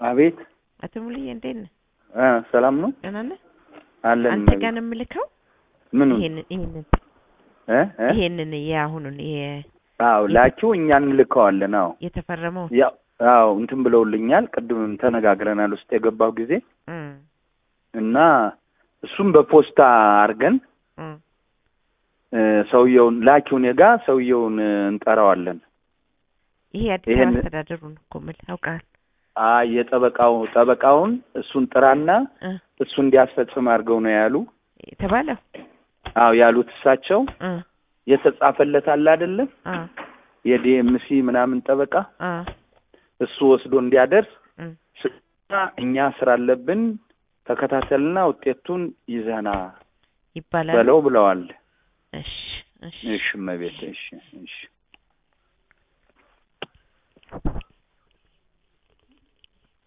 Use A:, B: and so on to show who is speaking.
A: አቤት
B: አቶ ሙሉዬ እንዴት ነህ?
A: እ ሰላም ነው
B: ደህና ነህ?
A: አለን
B: አንተ ጋር ነው የምልከው
A: ምኑ
B: ይሄንን ይሄንን
A: እ እ
B: ይሄንን የአሁኑን የ
A: አዎ ላኪው እኛ እንልከዋለን አዎ
B: የተፈረመው
A: ያው አዎ እንትን ብለውልኛል ቅድምም ተነጋግረናል ውስጥ የገባው ጊዜ
B: እም
A: እና እሱም በፖስታ አድርገን
B: እም
A: እ ሰውየውን ላኪውን የጋ ሰውየውን እ እንጠራዋለን
B: ይሄ አዲስ
A: ይሄን-
B: አበባ አስተዳደሩን እኮ የምልህ አውቃለሁ።
A: አይ የጠበቃው ጠበቃውን እሱን ጥራና
B: እ
A: እሱ እንዲያስፈጽም አድርገው ነው ያሉ
B: የተባለው
A: አዎ ያሉት እሳቸው
B: እ
A: የተጻፈለት አለ አይደለም
B: አ
A: የዲኤምሲ ምናምን ጠበቃ
B: አ
A: እሱ ወስዶ እንዲያደርስ
B: እም
A: ስና እኛ ስራ አለብን ተከታተልና ውጤቱን ይዘና
B: ይባላል።
A: በለው ብለዋል።
B: እሺ እሺ
A: እሺ እመቤት እሺ እሺ